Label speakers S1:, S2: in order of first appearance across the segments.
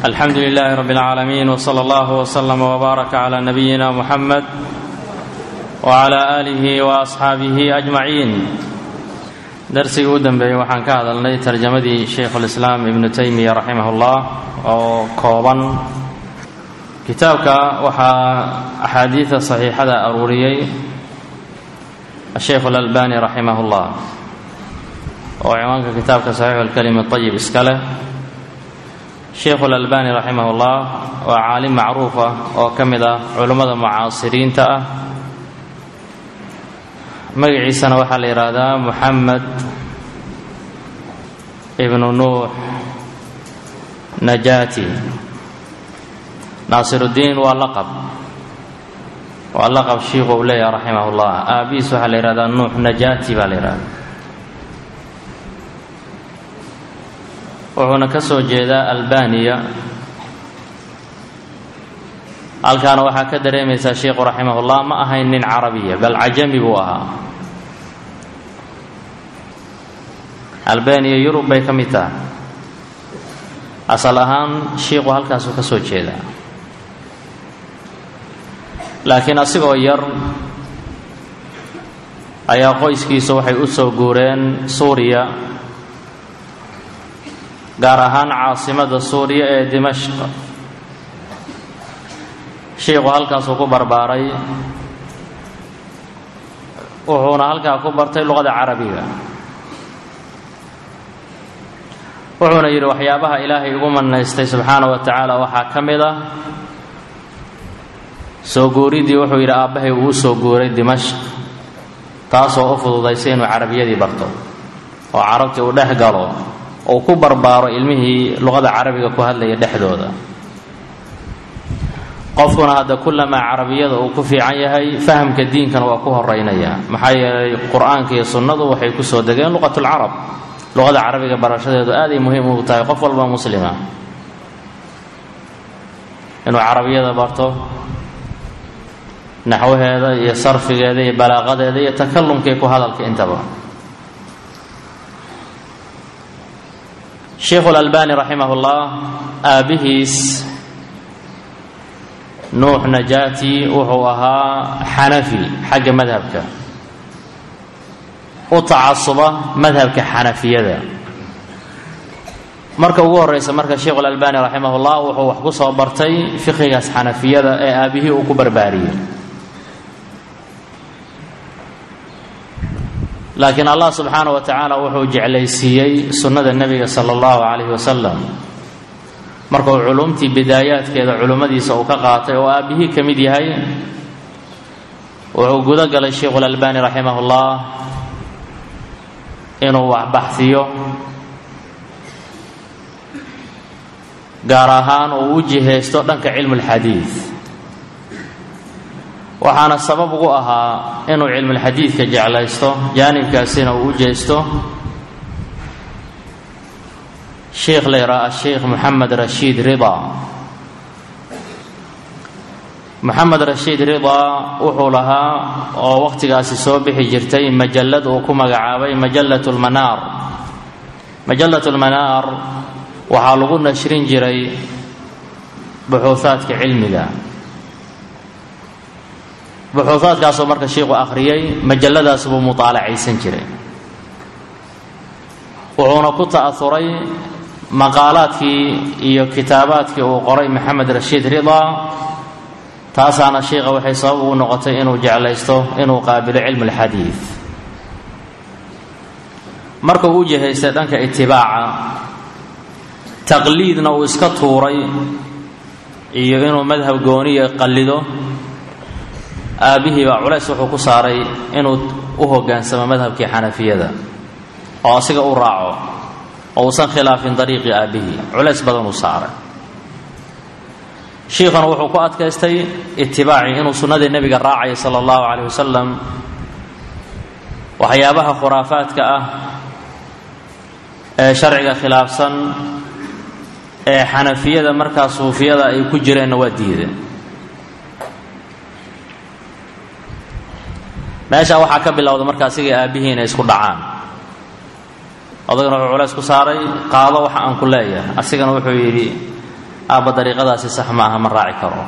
S1: alxamdu lilaahi rab اlcaalamiin wslى اllah wslm wbaaraka clى nabiyina muxamed wclى aalihi waasxaabihi ajmaciin darsigii u dambeeyey waxaan ka hadalnay tarjamadii shaykhulislaam ibnu taymiya raximah اllah oo kooban kitaabka waxaa axaadiida saxiixada aruuriyey asheykh اlalbani raximah اllah oo ciwaanka kitaabka saxiixu اlkalimi طayib iska leh sheikhu اlalbani raximah اllah waa caalim macruuf ah oo ka mid ah culummada mucaasiriinta ah magaciisana waxaa la yidhaahdaa muxamed ibnu nuux najati naasiruddiin waa laqab waa laqab shiikhu uu leeyahay raximah اllah aabihiis waxaa la yihahdaa nuux najati baa la yidhahda wuxuuna ka soo jeedaa albaniya halkaana waxaa ka dareemaysaa sheikhu raximahullah ma ahayn nin carabiya bal cajami buu ahaa albaniya yurub bay ka mid tahay asal ahaan shiikhu halkaasuu ka soo jeedaa laakiin asigoo yar ayaa qoyskiisu waxay u soo guureen suuriya gaar ahaan caasimada suuriya ee dimashq shiikhu halkaasuu ku barbaaray wuxuuna halkaa ku bartay luqada carabiga wuxuuna yidhi waxyaabaha ilaahay igu manaystay subxaana wa tacaala waxaa ka mid ah soo guuriddii wuxuu yidhi aabbahay uu soo guuray dimashq taasoo u fududaysay inuu carabiyadii barto oo carabtii uu dhex galo uu ku barbaaro ilmihii luqada carabiga ku hadlaya dhexdooda qofkuna hadda kullamaa carabiyada uu ku fiican yahay fahamka diinkana waa ku horeynaya maxaa yeelay qur-aanka iyo sunnadu waxay ku soo degeen luqatulcarab luqada carabiga barashadeedu aaday muhiim ugu tahay qof walba muslima inuu carabiyada barto naxwaheeda iyo sarfigeeda iyo balaaqadeeda iyo takalumkii ku hadalka intaba sheikhu اlalbani raximah اllah aabbihiis nuux najati wuxuu ahaa xanafi xagga madhabka u tacasuba madhabka xanafiyada marka ugu horeysa marka sheikhu اlalbani raximah اllah wuxuu wax ku soo bartay fiqigaas xanafiyada ee aabbihii uu ku barbaariyey laakiin allah subxaana wa tacaala wuxuu jeclaysiiyey sunnada nebiga sala allahu calayhi wasalam markuu culumtii bidaayaadkeeda culummadiisa uu ka qaatay oo aabbihii ka mid yahay wuxuu gudo galay sheikhulalbani raximahullah inuu waxbaxsiyo gaar ahaan uu u jihaysto dhanka cilmulxadiid waxaana sabab ugu ahaa inuu cilmulxadiidka jeclaysto jaanibkaasina uu u jeesto sheikh la yidhaha asheikh moxamed rashiid rida moxamed rashiid ridaa wuxuu lahaa oo wakhtigaasi soo bixi jirtay majallad uu ku magacaabay majallat lmanaar majallat lmanaar waxaa lagu nashrin jiray buxuuhaadka cilmiga buxuuhaadkaasoo marka shiikhu akhriyey majalladaas buu mutaalacaysan jiray wuxuuna ku ta'auray maqaalaadkii iyo kitaabaadkii uu qoray maxamed rashiid ridaa taasaana shiikha waxay sabab ugu noqotay inuu jeclaysto inuu qaabilo cilmu alxadiid marka uu u jihaystay dhanka itibaaca taqliidna uu iska tuuray iyo inuu madhab gooniya qallido aabbihii baa culays wuxuu ku saaray inuu u hoggaansamo madhabkii xanafiyada oo asiga u raaco oo uusan khilaafin dariiqii aabbihii culays badan uu saaray shiikhuna wuxuu ku adkaystay itibaacii inuu sunnadii nebiga raacaya sala allahu calayh wasalam waxyaabaha khuraafaadka ah ee sharciga khilaafsan ee xanafiyada markaa suufiyada ay ku jireenna waa diideen meeshaa waxaa ka bilowda marka asigii aabbihii inay isku dhacaan odagana wuxuu culays ku saaray qaado waxa aan ku leeyahay asigana wuxuu yidhi aabba dariiqadaasi sax ma aha ma raaci karo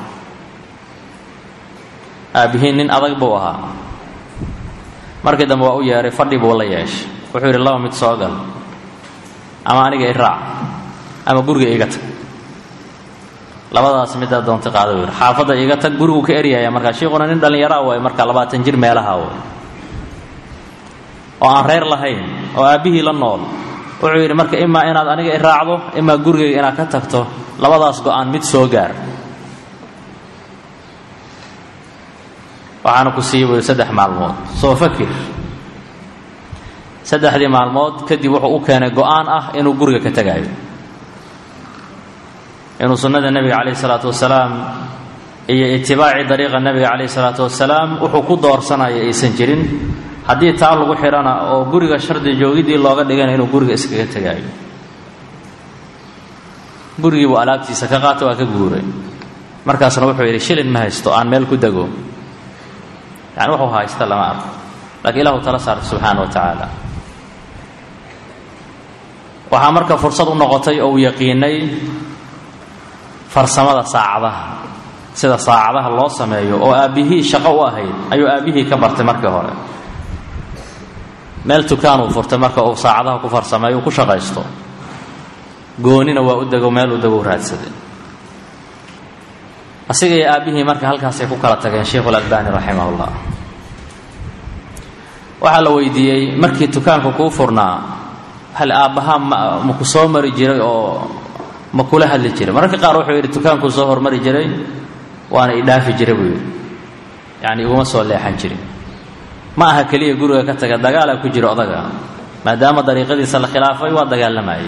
S1: aabbihiin nin adag buu ahaa markii dambe waa u yeedhay fadhi buu la yeeshay wuxuu yidhi laba mid soo gal ama aniga i raac ama guriga iiga tag labadaas middaa doonta qaada buu yidhi xaafadda iiga tag guriguu ka eryaya markaa shiikhuna nin dhallinyaraa waay markaa labaatan jir meelaha way oo aan reer lahayn oo aabbihii la nool wuxuu yidhi marka imaa inaad aniga i raacdo imaa gurigayga inaad ka tagto labadaas go-aan mid soo gaar waxaana ku siiya buu yidhi saddex maalmood soo fakir saddexdii maalmood kadib wuxuu u keenay go-aan ah inuu guriga ka tegaayo inuu sunnada nebiga calayhi salaatu wasalaam iyo itibaaci dariiqa nebiga calayhi salaatu wasalaam wuxuu ku doorsanayo aysan jirin haddii taa lagu xidhana oo guriga shardi joogiddii looga dhigana inuu guriga iskaga tegaayo gurigii buu alaabtiisa ka qaatay waa ka guuray markaasna wuxuu yidhi shilin ma haysto aan meel ku dego yani wuxuu haysta lama arko laakiin ilahu tala saartay subxaana wa tacaala waxaa marka fursad u noqotay oo uu yaqiinay farsamada saacadaha sida saacadaha loo sameeyo oo aabbihii shaqo u ahayd ayuu aabbihii ka bartay markii hore meel tukaan uu furtay marka uu saacadaha ku farsameeyo uu ku shaqaysto goonina waa u dego meel u dego u raadsaday asiga iyo aabbihii marka halkaasay ku kala tageen sheikhu lalbani raximahullah waxaa la weydiiyey markii tukaanka kuu furnaa hal aabbahaa ma ma ku soo mari jiray oo ma kula hadli jiray mararka qaar wuxuu yidhi tukaankuu soo hormari jiray waana idhaafi jiray buu yidhi yacni iguma soo leexan jirin ma aha keliya guriga ka taga dagaalaa ku jiro odaga maadaama dariiqadiisa la khilaafay waa dagaalamayay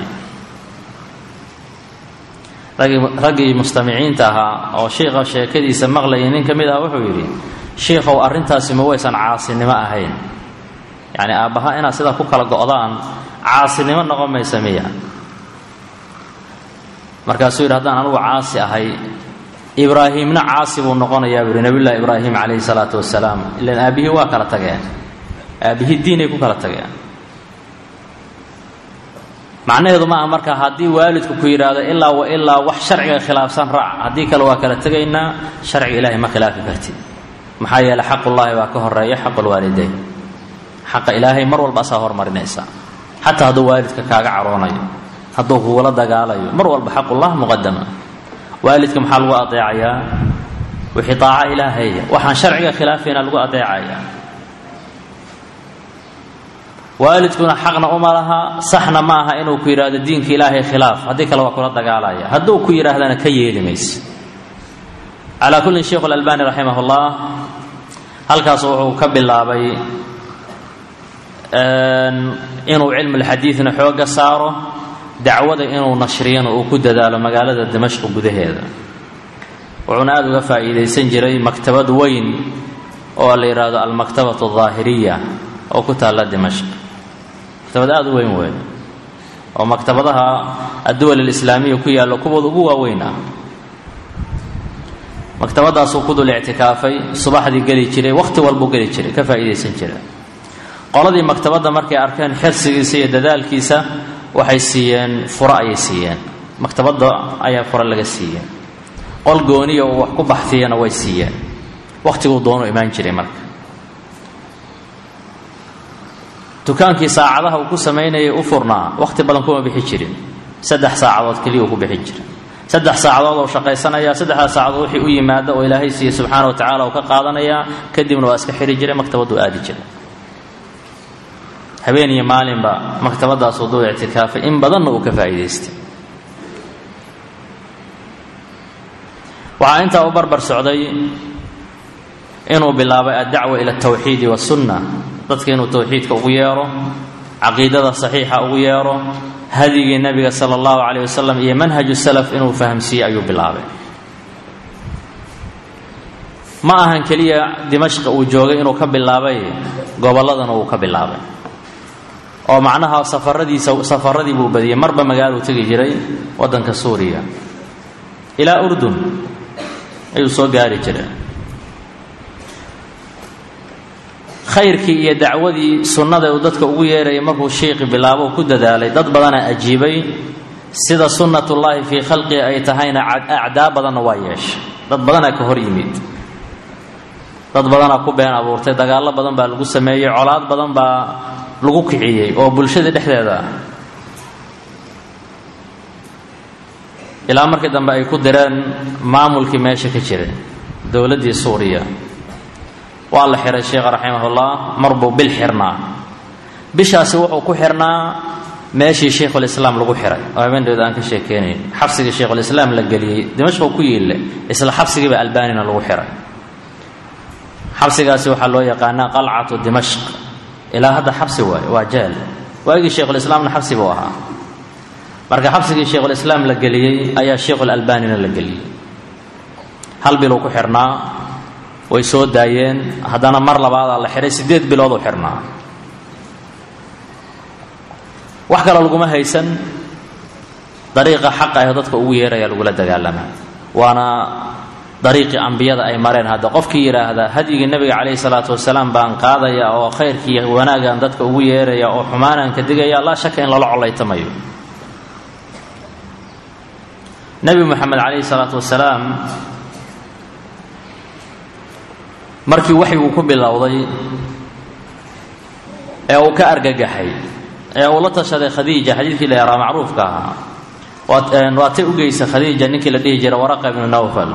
S1: raggii raggii mustamiciinta ahaa oo shiikha sheekadiisa maqlayay nin ka mid ah wuxuu yidhi shiikhow arrintaasi ma waysan caasinimo ahayn yacni aabbaha inaad sidaa ku kala go'daan caasinimo noqon maysa miya markaasuu yidhi haddaan anugu caasi ahay ibraahiimna caasi buu noqonayaa buu yidhi nabiyullahi ibraahim calayhi salaatu wasalaam ilan aabbihii waa kala tageen aabbihii diinay ku kala tageen macnaheedu maaha marka haddii waalidku ku yidhaahdo ilaa wa ilaa wax sharciga khilaafsan raac haddii kale waa kala tegaynaa sharciga ilaahay ma khilaafi kartid maxaa yeeley xaqullaahi baa ka horeeya xaqulwaalidayn xaqa ilaahay mar walba asaa hormarinaysa xataa hadduu waalidka kaaga caroonayo hadduu kugula dagaalayo mar walba xaqullah muqadama waalidka maxaa lagu adeecayaa wixii daaca ilaahaya waxaan sharciga khilaafayna lagu adeecaya waalidkuna xaqna uma laha saxna ma aha inuu ku yidhaahdo diinka ilaahay khilaaf haddii kale waa kula dagaalaya hadduu ku yidhaahdana ka yeeli mayse calaa kullin sheikhu alalbani raximah ullah halkaas wuxuu ka bilaabay inuu cilmulxadiidna xooga saaro dacwada inuu nashriyana uu ku dadaalo magaalada dimashq gudaheeda wuxuuna aada uga faa'iidaysan jiray maktabad weyn oo la yidhaahdo almaktabatu aldaahiriya oo ku taalla dimashq maktabad aada u weyn weyn oo maktabadaha adduwal alislaamiya ku yaalla kuwooda ugu waaweyn ah maktabadaasuu ku dul ictikaafay subaxdii geli jiray wakhti walbuu geli jiray ka faa'iidaysan jiray qoladii maktabadda markay arkeen xirsigiisa iyo dadaalkiisa waxay siiyeen furo ayay siiyeen maktabadda ayaa furo laga siiyeen qol gooniya uu wax ku baxtiyana way siiyeen wakhtiguu doonu imaan jiray marka dukaankii saacadaha uu ku samaynayay u furnaa wakhti badan kuma bixi jirin saddex saacadood keliya uu ku bixin jira saddex saacadood oo shaqaysanaya saddexdaas saacadood wixii u yimaada oo ilaahay siiye subxaana wa tacala uu ka qaadanayaa kadibna waa iska xiri jiray maktabaddu aadi jiray habeen iyo maalinba maktabadaasuu duu ictikaafay in badanna uu ka faa'iidaystay waxaa intaa u barbar socday inuu bilaabay addacwa ila altawxiidi wasunna dadka inuu towxiidka ugu yeero caqiidada saxiixa ugu yeero hadigii nebiga sala allahu calayh wasalam iyo manhaju salaf inuu fahamsiiyey ayuu bilaabay ma ahan keliya dimashqa uu joogay inuu ka bilaabay gobolladana uu ka bilaabay oo macnaha safaradiisa safaradii buu badiyey marba magaaluu tegi jiray waddanka suuriya ilaa urdun ayuu soo gaari jiray khayrkii iyo dacwadii sunnada uu dadka ugu yeerayay markuu shiiqi bilaabo ku dadaalay dad badana ajiibay sida sunnatullaahi fii khalqihi ay tahayna acdaa badanna waa yeeshay dad badanaa ka hor yimid dad badanaa ku been abuurtay dagaallo badan baa lagu sameeyey colaad badan baa lagu kiciyey oo bulshada dhexdeeda ah ilaa markii dambe ay ku direen maamulkii meesha ka jiray dowladdii suuriya waa la xiray sheekha raximahullah mar buu bil xirnaa bishaasi wuxuu ku xirnaa meeshii shaykhulislaam lagu xiray oo habeendeeda aan ka sheekeynayn xabsigii shaykhulislaam la geliyey dimashqu ku yiille isla xabsigiiba albanina lagu xiray xabsigaasi waxaa loo yaqaanaa qalcatu dimashq ilaa hadda xabsi waaye waa jeel waagii shaykhulislaamna xabsi buu ahaa marka xabsigii shaykhulislaam la geliyey ayaa shaykhulalbanina la geliyey hal biluu ku xirnaa way soo daayeen haddana mar labaadaa la xihay siddeed bilooduu xirnaa wax kale laguma haysan dariiqa xaqa ah dadka ugu yeeraya lagula dagaalamaa waana dariiqii ambiyada ay mareen hadda qofkii yidhaahda hadyigii nebiga calayhi salaatu wasalaam baan qaadaya oo khayrkii wanaagan dadka ugu yeeraya oo xumaanaan ka digaya laa shaka in lala collaytamayo nebi moxamed calayhi salaatu wasalaam markii waxyiguu ku bilowday ee uu ka argagaxay ee uu la tashaday khadiija xadiidkii la yaraa macruufka ahaa waatay u geysa khadiija ninkii la dhihi jiray waraqa ibnu nawfal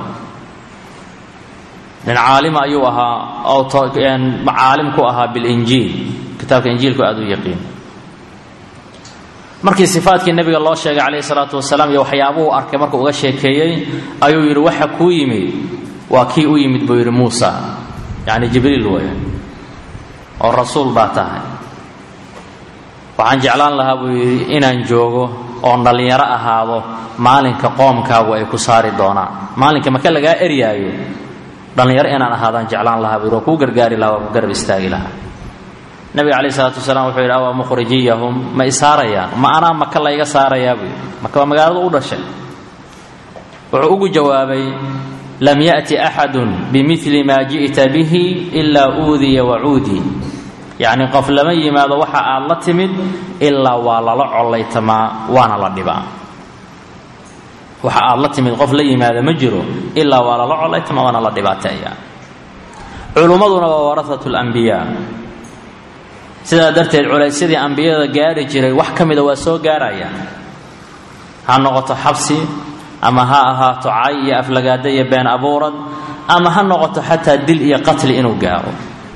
S1: nin caalima ayuu ahaa oo caalim ku ahaa bilinjiil kitaabka injiilku aada u yaqiin markii sifaatkii nebiga loo sheegay calayhi salaatu wasalaam iyo waxyaabuhu arkay markuu uga sheekeeyey ayuu yidhi waxa kuu yimid waa kii u yimid buu yidhi muusa yacni jibriil weeye oo rasuul baa tahay waxaan jeclaan lahaa buu yidhi inaan joogo oon dhallinyaro ahaado maalinka qoomkaagu ay ku saari doonaan maalinka maka lagaa eryaayo dhallinyaro inaan ahaadaan jeclaan lahaa buu yidhi waa kuu gargaari lahaa waa ku garab istaagi lahaa nabiga calayh isalaatu wasalaam wuxuu yidhi awaa mukhrijiyahum ma isaarayaan ma anaa maka layga saarayaa buu yidhi maka waa magaalada u dhashay wuxuu ugu jawaabay lam ya'ti axadun bimili maa ji'ta bihi ilaa uudiya wacuudii yacni qof lama yimaado waxa aad la timid ilaa waa lala collaytamaa waana la dhibaa waxa aad la timid qof la yimaada ma jiro ilaa waa lala collaytamaa waana la dhibaateeya culummaduna waa warahatu lambiyaa sidaa darteed culaysyadii ambiyada gaari jiray wax ka mida waa soo gaarayaan ha noqoto xabsi ama ha ahaato cay iyo aflagaada iyo been abuurad ama ha noqoto xataa dil iyo qatli inuu gaaro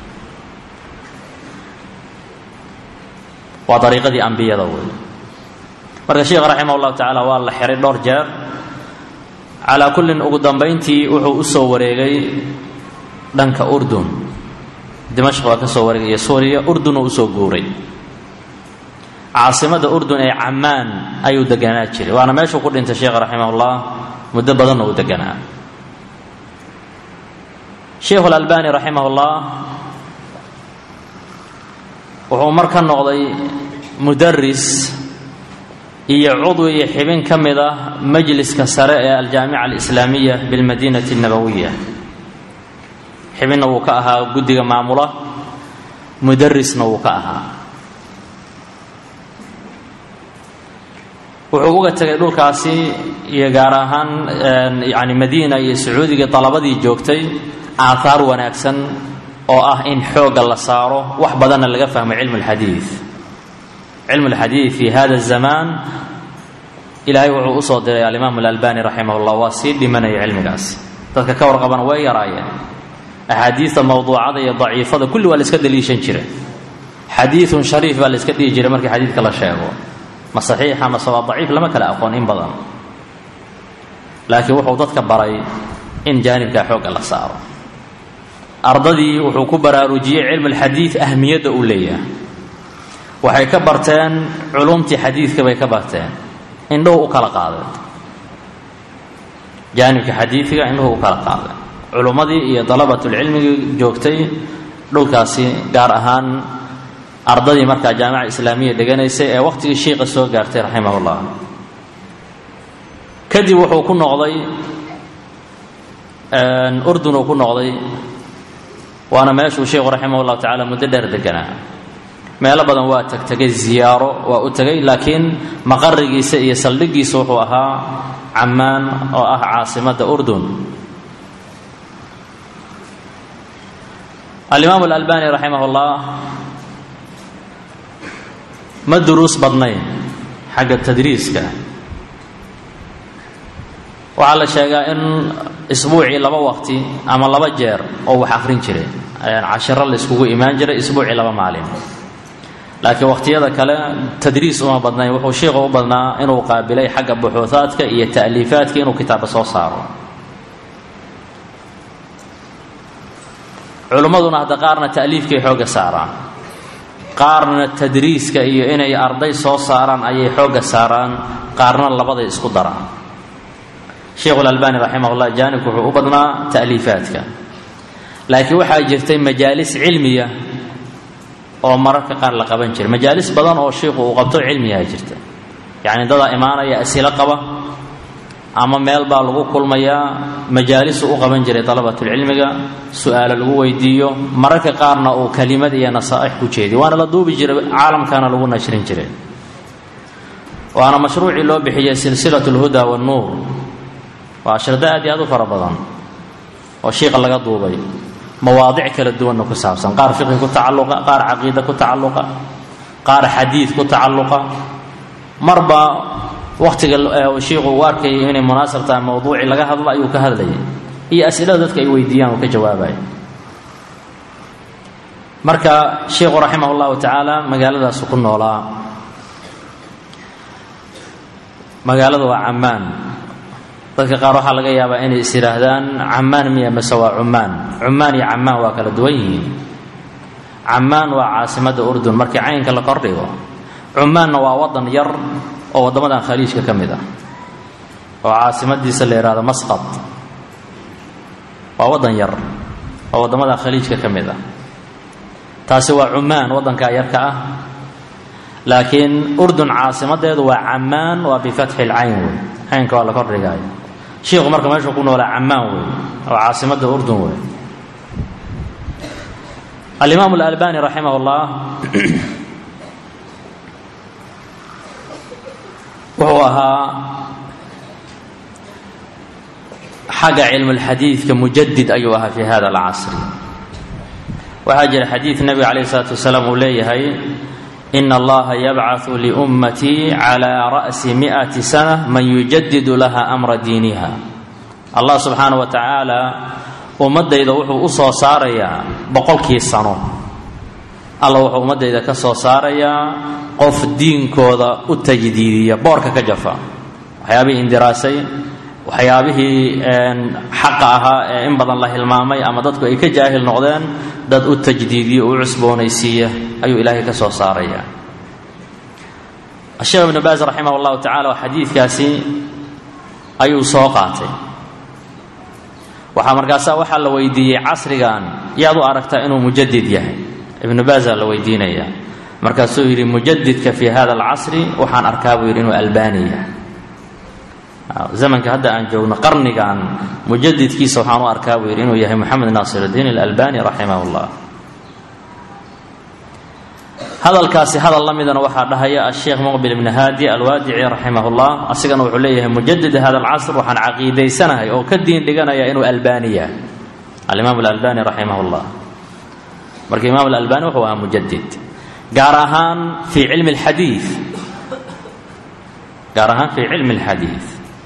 S1: waa dariiqadii ambiyada wey marka sheikh raximah llahu tacaala waa la xiray dhowr jeer calaa kullin ugu dambayntii wuxuu u soo wareegay dhanka urdun dimashq waa ka soo wareegay iyo suuriya urdun uu usoo guuray caasimada urdun ee camaan ayuu deganaa jiray waana meeshuu ku dhintay sheekh raximahullah muddo badanna uu deganaa sheikhu lalbani raximahullah wuxuu mar ka noqday mudaris iyo cudwi iyo xibin ka mid ah majliska sare ee aljaamica alislaamiya bilmadinati اnabawiya xibinna wuu ka ahaa guddiga maamula mudarisna wuu ka ahaa wuxuu uga tegay dhulkaasi iyo gaar ahaan yani madiina iyo sacuudiga dalabadii joogtay aahaar wanaagsan oo ah in xoogga la saaro wax badanna laga fahmo cilmu اlxadiid cilmu اlxadiid fi hada الzamaan ilaahay wuxuu usoo diray alimaam اlalbani raximah اllah waa sii dhimanaya cilmigaasi dadka ka warqabana way yaraayeen axaadiista mawduucada iyo daciifada kulli waa la iska daliishan jiray xadiiun shariif baa la iska dhihi jiray markii xadiidka la sheego ma saxiixa mase waa daciif lama kala aqoon in badan laakiin wuxuu dadka baray in jaanibkaa xoogga la saaro ardadii wuxuu ku baraarujiyey cilmu lxadiid ahmiyadda uu leeyahay waxay ka barteen culumtii xadiidka bay ka barteen indhuhu u kala qaadeen jaanibka xadiidka indhuhu u kala qaadeen culummadii iyo dalabatulcilmigii joogtay dhulkaasi gaar ahaan ardadii markaa jaamica islaamiya dheganaysay ee waqtigii shiiqa soo gaartay raximah ullah kadib wuxuu ku noqday urdun uu ku noqday waana meeshuu sheikhu raximah llahu tacaala muddo dheer deganaa meelo badan waa tagtegay ziyaaro waa u tegay laakiin maqarigiisa iyo saldhigiisa wuxuu ahaa cammaan oo ah caasimadda urdun alimaamu alalbani raximah ullah ma duruus badnayn xagga tadriiska waxaa la sheegaa in isbuucii laba waqti ama laba jeer oo wax akhrin jiray cashiro la iskugu imaan jiray isbuucii laba maalin laakiin waqhtiyada kale tadriis uma badnayn wuxuu sheikhu u badnaa inuu qaabilay xagga buxuuhaadka iyo ta'liifaadka inuu kitaaba soo saaro culimmaduna hadda qaarna ta'liifkay xoogga saaraan qaarna tadriiska iyo inay arday soo saaraan ayay xoogga saaraan qaarna labaday isku daraan sheikhulalbani raximahullah jaanibku wuxuu u badnaa ta'liifaadka laakiin waxaa jirtay majaalis cilmiya oo mararka qaar la qaban jiray majaalis badan oo shiikhu uu qabto cilmiyaa jirta yacni dadaa imaanaya asilo qaba ama meel baa lagu kulmayaa majaalisu u qaban jiray dalabatulcilmiga su-aalo lagu weydiiyo mararka qaarna uu kelimad iyo nasaa'ix ku jeediyo waana la duubi jiray caalamkana lagu nashrin jiray waana mashruucii loo bixiyey silsilat lhuda wannuur waa shardo aad iyo aad u fara badan oo shiiqa laga duubay mawaadic kala duwanna ku saabsan qaar fiqhi ku tacalluqa qaar caqiida ku tacalluqa qaar xadiid ku tacalluqa marba wakhtiga shiikhu uu arkayay inay munaasab tahay mawduucii laga hadlo ayuu ka hadlayay iyo asilada dadka ay weydiiyaan uu ka jawaabaya marka sheikhu raximah llahu tacaala magaaladaasu ku noolaa magaalada waa cammaan dadka qaar waxaa laga yaabaa inay is yidhaahdaan cammaan miya mase waa cumaan cumaan iyo cammaan waa kala duwan yihiin cammaan waa caasimadda urdun markii caynka la kordhigo cumaanna waa wadan yar oo waddamadan khaliijka ka mid ah oo caasimadiisa la yidhahdo masqad waa wadan yar oo waddamadan khaliijka ka mid ah taasi waa cumaan waddankaa yarka ah laakiin urdun caasimadeedu waa cammaan waa bifatxi lcayn wey caynka waa la kordhigaayo shiikhu marka meeshuu ku noolaa cammaan wey oo caasimadda urdun wey alimaam alalbani raximah اllah wuxuu ahaa xagga cilmulxadiidka mujadid ayuu ahaa fi hada alcasri waxaa jira xadiid nebiga calayh isalaatu wasalaam uu leeyahay ina allaha yabcaثu liummatii calى ra'si mi'ati sana man yujadidu laha amra diiniha allah subxaana wa tacaala ummaddayda wuxuu u soo saarayaa boqolkii sano alla wuxuu ummaddayda ka soo saarayaa qof diinkooda u tajdiidiya boorka ka jafa waxyaabihii indiraasay waxyaabihii xaqa ahaa ee in badan la hilmaamay ama dadku ay ka jaahil noqdeen dad u tajdiidiya u cusboonaysiiya ayuu ilaahay ka soo saaraya sheekh ibnu baas raximah llahu tacala xadiidkaasi ayuu soo qaatay waxaa markaasaa waxaa la weydiiyey casrigan yaad u aragtaa inuu mujadid yahay ibnu baasaa la weydiinaya markaasuu yidhi mujadidka fi hada alcasri waxaan arkaa buu yidhi inuu albani yahay zamanka hadda aan joogno qarnigan mujadidkiisa waxaan u arkaa buu yidhi inuu yahay moxamed naasir اdiin alalbani raximah اllah hadalkaasi hadal la midana waxaa dhahaya asheekh muqbil ibni haadi alwaadici raximah اllah asigana wuxuu leeyahay mujadid hada alcasr waxaan caqiidaysanahay oo ka diin dhiganaya inuu albani yahay alimaam alalbani raximah اllah marka imaam alalbani wuxuu ahaa mujadid gaar ahaan fii cilmi اlxadiid gaar ahaan fii cilmi اlxadiid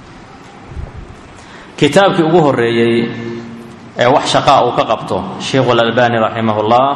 S1: kitaabkii ugu horeeyey ee wax shaqaa uu ka qabto sheikhu alalbani raximah اllah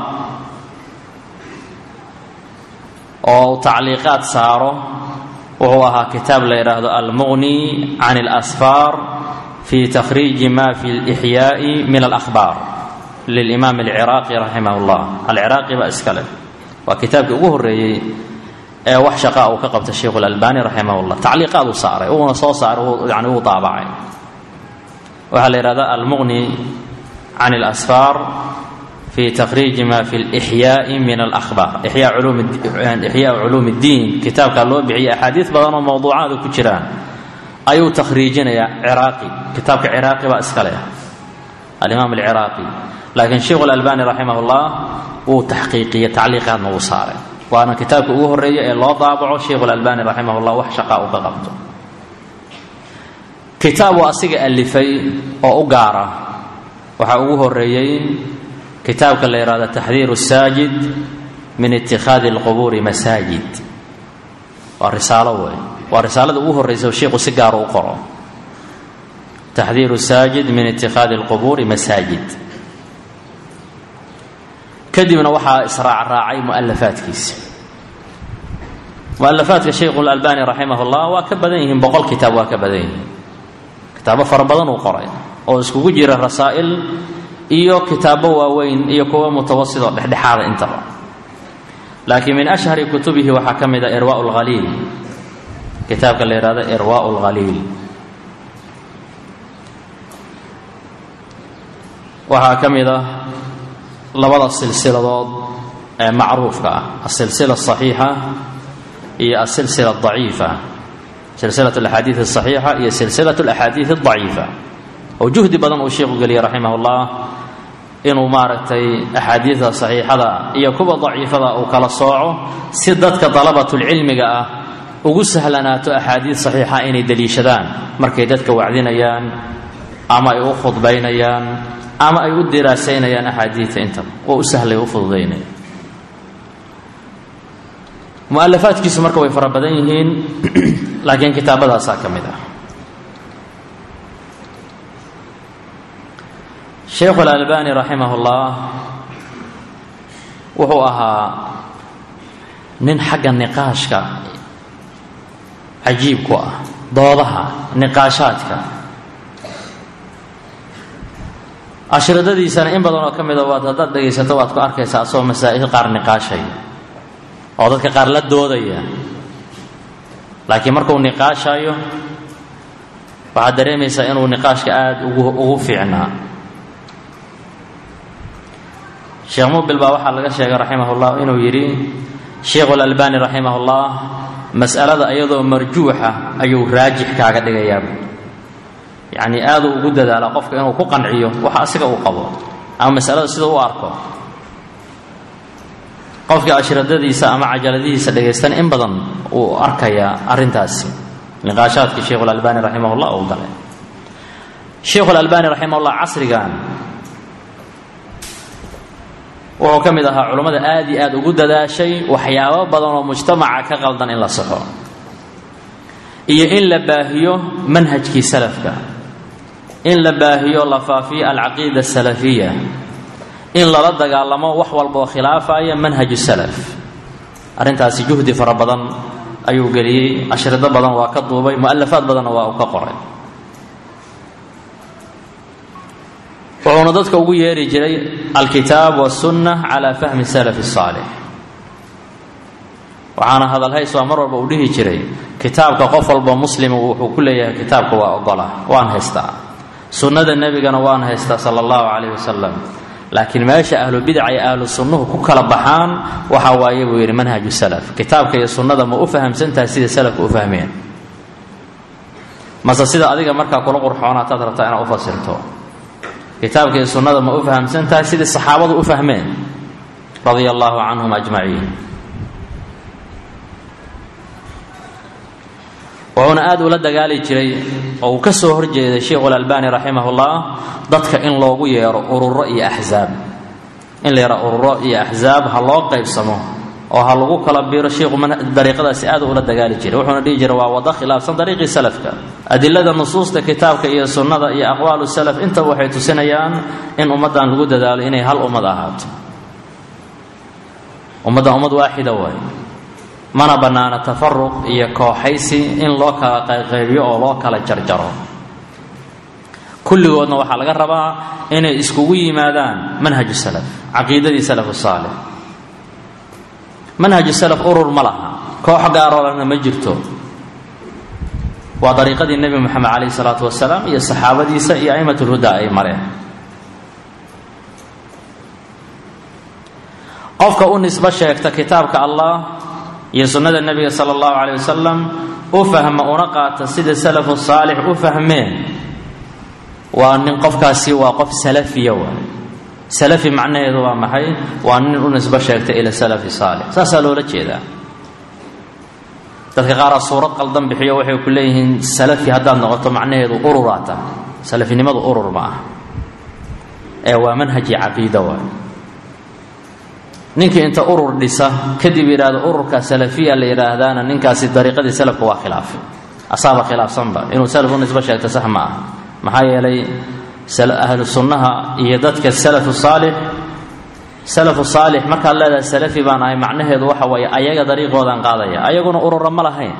S1: oo uu tacliiqaad saaro wuxuu ahaa kitaab la yidhaahdo almuqni can اlasfaar fi takhriiji ma fi اlإxyaaءi min alأkhbaar lilimaam alciraaqi raximah اllah alciraaqi baa iska leh waa kitaabkii ugu horeeyey ee wax shaqaa uu ka qabta sheikhu اlalbani raximah اllah tacliiqaad uu saaray uuna soo saaray yani uu daabacay waxaa la yidhahda almuqni can اlasfaar fi takhriiji ma fi lixyaai min alahbaar ixyaa culuum اddiin kitaabkaa loo bixiyay axaadiis badan oo mowduucaada ku jiraan ayuu takhriijinayaa ciraaqi kitaabka ciraaqi baa iska leh alimaam alciraaqi laakiin sheikhu اlalbani raximah اllah wuu taxqiiqiyey tacliiqaadna wuu saaray waana kitaabka ugu horeeya ee loo daabaco sheikhu lalbani raximah llah wax shaqaa uu ka qabto kitaabu asiga alifay oo u gaara waxaa ugu horeeyey kitaabka la yidhahdo taxdiiru saajid min itikhaadi alqubuuri masaajid waa risaalo wey waa risaalada ugu horreysa oo sheikhu si gaara u qoro taxdiiru saajid min itikhaadi alqubuuri masaajid kadibna waxaa israacraacay mualafaadkiisa mualafaadka shaykhu lalbani raximah llah waa ka badan yihiin boqol kitaab waa ka badan yihiin kitaabo fara badan uu qoray oo iskugu jira rasaa'il iyo kitaabo waaweyn iyo kuwo mutawasit oo dhexdhexaada intaba laakiin min ashhari kutubihi waxaa ka mid a irwa lhaliil kitaabka la yihahdo irwa lhaliil waxaa ka mid ah labada silsiladood ee macruufka ah asilsila asaxiixa iyo asilsila adaciifa silsilat alaxaadiid asaxiixa iyo silsilat alaxaadiid adaciifa oo juhdi badan uu sheikhu geliyey raximah llah inuu maaragtay axaadiidda saxiixada iyo kuwa daciifada uu kala sooco si dadka dalabatulcilmiga ah ugu sahlanaato axaadiid saxiixa inay deliishadaan markay dadka wacdinayaan ama ay u khudbaynayaan ama ay u diraasaynayaan axaadiidta intaba oo u sahlay u fududaynaya mualafaadkiisu marka way fara badan yihiin laakiin kitaabadaasaa ka mid ah sheikhu alalbani raximah ullah wuxuu ahaa nin xagga niqaashka cajiib ku ah doodaha niqaashaadka ashridadiisana in badan oo ka mida waad haddaad dhegaysato waad ku arkaysaa asagoo masaa'il qaar niqaashay oo dadka qaar la doodaya laakiin markuu niqaashayo waxaad dareemaysaa inuu niqaashka aada ugu ugu fiicnaa sheekh mubil baa waxaa laga sheegay raximah llah inuu yidhi sheikhu lalbani raximah llah mas'alada iyadoo marjuuxa ayuu raajix kaaga dhigayaa yacni aaduu ugu dadaala qofka inuu ku qanciyo waxa asiga uu qabo ama masalada sida u arko qofkii ashradadiisa ama cajaladihiisa dhagaystana in badan uu arkayaa arrintaasi niqaashaadkii sheikhu lalbani raximah llah uu galay sheikhu lalbani raximah llah casrigan wuxuu ka mid ahaa culammada aad iyo aad ugu dadaashay waxyaabo badan oo mujtamaca ka qaldan in la saxo iyo in la baahiyo manhajkii salafka in la baahiyo la faafiyo alcaqiida asalafiya in lala dagaalamo wax walba oo khilaafaya manhaju salaf arrintaasi juhdi fara badan ayuu geliyey ashrido badan waa ka duubay mu'alafaad badanna waa uu ka qoray wuxuuna dadka ugu yeeri jiray alkitaab wasunna calaa fahmi salafi saalix waxaana hadalhays waa mar walba uu dhihi jiray kitaabka qof walba muslima wuxuu ku leeyahay kitaabka waa ogola waan haystaa sunnada nebigana waan haystaa sala allahu calayh wasalam laakiin meesha ahlu bidaca iyo ahlu sunnuhu ku kala baxaan waxa waaye buu yidhi manhaju salaf kitaabka iyo sunnada ma u fahamsantahay sida salafka u fahmeen mase sida adiga markaa kula qurxoonaataad rabtaa inaad u fasirto kitaabka iyo sunnada ma u fahamsan tahay sidii saxaabadu u fahmeen radia allahu canhum ajmaciin wuxuuna aad ula dagaali jiray oo uu ka soo horjeeday sheikhu lalbani raximah ullah dadka in loogu yeero ururo iyo axzaab in la yaro ururo iyo axzaab ha loo qaybsamo oo ha lagu kala biiro sheikhu dariiqadaasi aad ula dagaali jiray wuxuuna dhihi jiray waa wado khilaafsan dariiqii salafka adilada nusuusta kitaabka iyo sunnada iyo aqwaalu salaf intaba waxay tusinayaan in ummaddan lagu dadaalo inay hal ummad ahaato ummaddan ummad waaxida waay mana bannaana tafaruq iyo kooxaysi in loo kala qayqaybiyo oo loo kala jarjaro kulligoodna waxaa laga rabaa inay iskugu yimaadaan manhaju salaf caqiidadii salafu saalix manhaju salaf urur ma laha koox gaarolana ma jirto waa dariiqadii nebi moxamed calayhi salaatu wasalaam iyo saxaabadiisa iyo a'imatulhuda ay mareen qofka u nisbo sheegta kitaabka allah iyo sunnada nebiga sala allahu caleyh wasalam u fahma una qaata sida salafu saalix u fahmeen waa nin qofkaasi waa qof salafiya waay salafi macnaheedu waa maxay waa nin u nisbo sheegtay ila salafi saalix saasaa loola jeedaa dadka qaaraa suurad qaldan bixiyo waxay ku leeyihiin salafi haddaad noqoto macnaheedu ururaata salafinimadu urur ma ah ee waa manhaji caqiida waay ninkii inta urur dhisa kadib yidhaahdo ururka salafiya la yidhaahdaana ninkaasi dariiqadii salafka waa khilaafay asaaba khilaafsanba inuu salaf u nisbo sheegto sax ma ah maxaa yeelay ahlu sunnaha iyo dadka salafu saalix salafu saalix markaad leedahay salafi baan ahay macnaheedu waxa weeye ayaga dariiqoodaan qaadaya ayaguna urura ma lahayn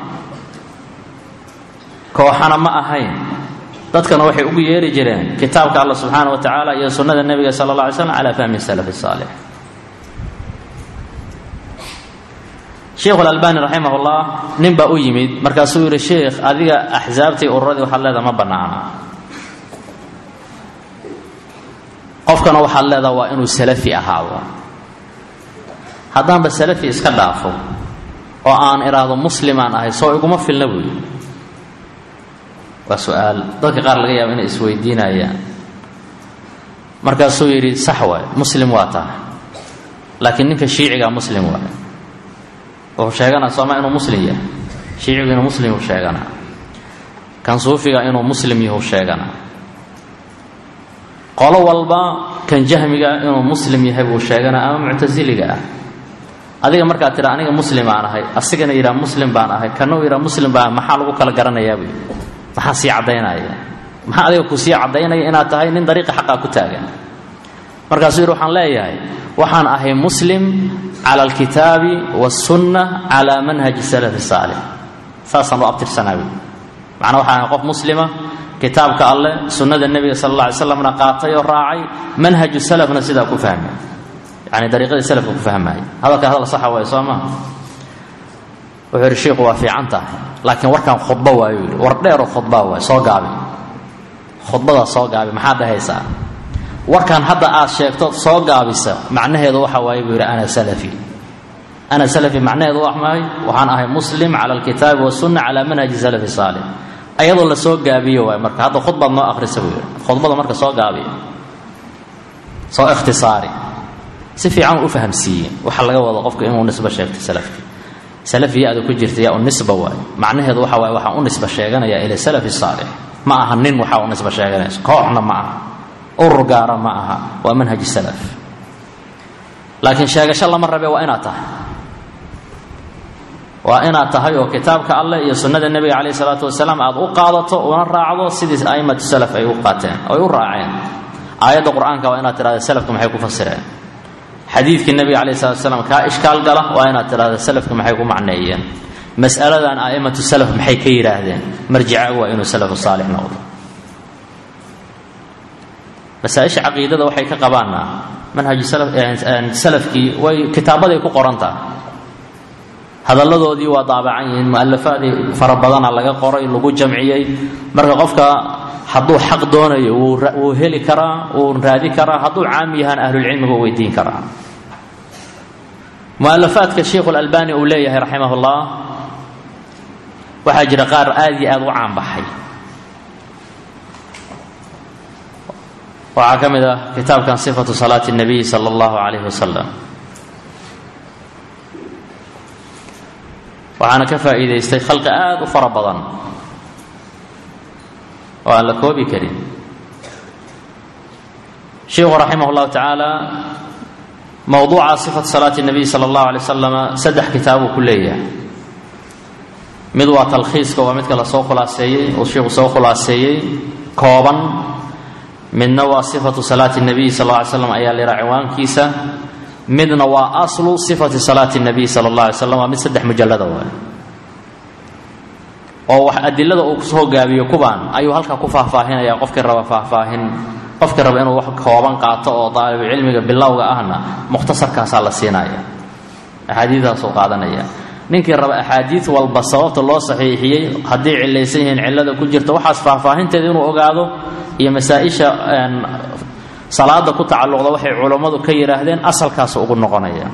S1: kooxana ma ahayn dadkana waxay ugu yeeri jireen kitaabka alla subxaana wa tacaala iyo sunnada nebiga sala alla alay slam calaa fahmi salafi saalix sheikhu alalbani raximah ullah nin baa u yimid markaasuu yidhi sheikh adiga axsaabtii ururadii waxaad leedaha ma bannaana qofkana waxaad leedaha waa inuu salafi ahaado haddaanba salafi iska dhaafo oo aan idhaahdo muslimaan ahay soo iguma filna buu yidhi waa su-aal dadka qaar laga yaaba inay isweydiinayaan markaasuu yidhi sax waay muslim waa tahay laakiin ninka shiicigaa muslim waay wuxuu sheeganaa sooma inuu muslim yahay shiicigu inuu muslim yuu sheeganaa kan suufiga inuu muslim yahuu sheeganaa qolo walba kan jahmiga inuu muslim yahay buu sheeganaa ama muctasiliga ah adiga markaad tidha aniga muslim baan ahay asigana yidhaha muslim baan ahay kana uu yidhaha muslim baan maxaa lagu kala garanayaa buy maxaa sii caddaynaya maxaa adiga ku sii caddaynaya inaad tahay nin dariiqa xaqaa ku taagan markaasuu yidhi waxaan leeyahay waxaan ahay muslim cala alkitaabi wasunna calaa manhaji salafi saalix saasaan u abtirsanaa buy macnaa waxaan ahay qof muslima kitaabka alleh sunnada nebiga sala alla alay slamna qaatay oo raacay manhaju salafna sidaa ku fahmay yani dariiqadii salafka ku fahmaya hadalka hadal saxa waay soo maa wuxuu yidhi shiiku waa fiican tahay laakiin warkaan khudbo waayu yidhi war dheeroo khudbaa waay soo gaabi khudbadaa soo gaabi maxaad dhahaysaa warkaan hadda aad sheegto soo gaabisa macnaheedu waxa waaye buu yidhi ana salafi ana salafi macnaheedu wax mahay waxaan ahay muslim cala alkitaabi wasunna calaa manhaji salafi saalix ayadoo la soo gaabiyo waay marka hadda khudbaad noo akhrisa buu yidhi khudbada marka soo gaabiya soo ikhtisaari si fiican u fahamsiiye waxaa laga wado qofka inuu nisbo sheegto salafki salafiya ada ku jirta yaa u nisba waay macnaheedu waxa waaye waxaa u nisba sheeganaya ila salafi saalix ma aha nin waxaa u nisba sheeganayso kooxna ma aha urur gaara ma aha waa manhaji salaf laakiin sheegasho lama rabe waa inaad tahay waa inaad tahay oo kitaabka alleh iyo sunnada nebiga calayh isalaatu wasalaam aad u qaadato una raacdo sidii a'immatu salaf ay u qaateen oy u raaceen aayadda qur-aanka waa inaad tidhahda salafka maxay ku fasireen xadiidkii nebiga calayh salatu wasalaam kaa ishkaal gala waa inaad tidhahda salafka maxay ku macneeyeen mas'aladan a'immatu salaf maxay ka yidhaahdeen marjicaagu waa inuu salafu saalix noqdo masaaisha caqiidada waxay ka qabaana manhaju salafkii way kitaabaday ku qoran tahay hadalladoodii waa daabacan yihiin mu'alafaadii fara badana laga qoray lagu jamciyey marka qofka hadduu xaq doonayo wuu heli karaa wuu raadi karaa hadduu caam yahaan ahlulcilmiga u weydiin karaa mu'alafaadka sheikhu lalbani uu leeyahay raximah ullah waxaa jira qaar aad iyo aad u caanbaxay waxaa ka mid ah kitaabkan sifatu salaati اnabiy sala allahu calayhi wasalam waxaana ka faa'iidaystay khalqi aada u fara badan oo aan la koobi karin sheikhu raximah اllahu tacaala mowduuca sifatu salaati اnabiy sala allahu alay wasalama saddex kitaabuu ku leeyahay mid waa talkhiiska waa midka lasoo khulaaseeyey uu sheikhu soo khulaaseeyey kooban midna waa sifatu salaati nabiy sal lla ly slam ayaa lihaa ciwaankiisa midna waa aslu sifati salaati nabiy sala allah alay slam waa mid saddex mujallada waay oo wax adilada uu kusoo gaabiyo kubaan ayuu halkaa ku faahfaahinaya qofkii raba faahfaahin qofkii raba inuu wax kooban qaato oo daalibu cilmiga bilowga ahna mukhtasarkaasaa la siinaya axaadiidaasuu qaadanaya ninkii raba axaadiid walba sababta loo saxiixiyey haddii cilaysan yihiin cillada ku jirta waxaas faahfaahinteeda inuu ogaado iyo masaa-isha salaada ku tacalluqda waxay culammadu ka yidhaahdeen asalkaas ugu noqonaya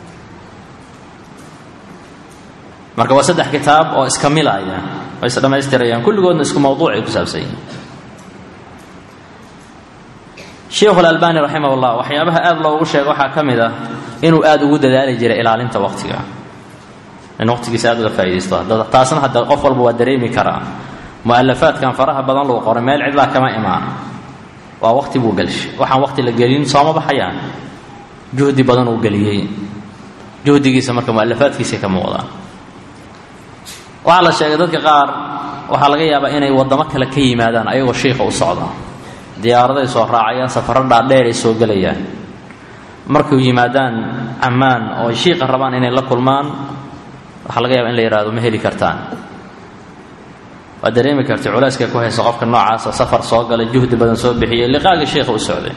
S1: marka waa saddex kitaab oo iska milaya oo is dhammaystirayaan kulligoodna isku mawduucay ku saabsan yihiin sheikhu alalbani raximah llah waxyaabaha aada loogu sheega waxaa ka mid ah inuu aada ugu dadaali jiray ilaalinta waqtiga in waqtigiisa aada uga faa'idaysto taasna hadda qof walba waa dareemi karaa mu'alafaadkan faraha badan lagu qoray meel cidlaa kama imaan waa waqti buu gelshay waxaan waqti la gelin sooma baxayaan juhdi badan uu geliyey juhdigiisa marka mu'alafaadkiisay ka muuqdaan waxaa la sheegay dadka qaar waxaa laga yaabaa inay waddamo kale ka yimaadaan ayagoo shiika u socda diyaaradaay soo raacayaan safaro dhaadheer ay soo gelayaan markay yimaadaan cammaan oo ay shiiqa rabaan inay la kulmaan waxaa laga yaaba in la yidhahdo ma heli kartaan waad dareemi kartay culayska ku haysa qofka noocaasa safar soo galay juhdi badan soo bixiyey liqaagii shiikha u socday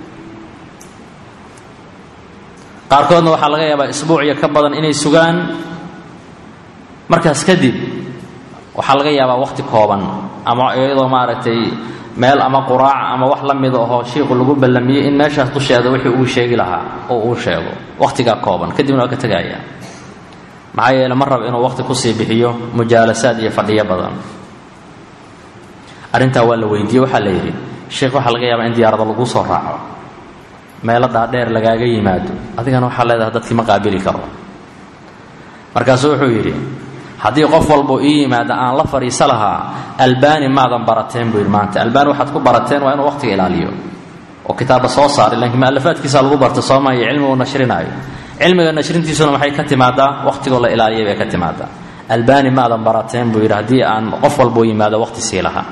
S1: qaarkoodna waxaa laga yaabaa isbuuciyo ka badan inay sugaan markaas kadib waxaa laga yaabaa waqti kooban ama iyadoo maaragtay meel ama quraac ama wax la mida ahoo shiiku lagu ballamiyey in meeshaas dusheeda wixii uu sheegi lahaa oo uu sheego waqtigaa kooban kadibna waa ka tegaya maxaa yeele ma raba inuu waqti kusii bixiyo mujaalasaad iyo fadhiyo badan arrintaa waa la weydiiyey waxaa la yidhi sheikh waxaa laga yaabaa in diyaarada lagu soo raaco meelo dhaadheer lagaaga yimaado adigana waxaa leedahay dadkii ma qaabili karo markaasuu wuxuu yidhi haddii qof walbo ii yimaada aan la fadhiisa lahaa albani maadan barateen buu yidhi maanta albani waxaad ku barateen waa inuu waqtiga ilaaliyo oo kitaabba soo saaray laakiin mu'alafaadkiisa lagu barta sooma iyo cilmiga uu nashrinaayo cilmiga nashrintiisuna maxay ka timaadaa waqtigoo la ilaaliyay bay ka timaadaa albani maadan barateen buu yidhi haddii aan qof walboo yimaado waqti sii lahaa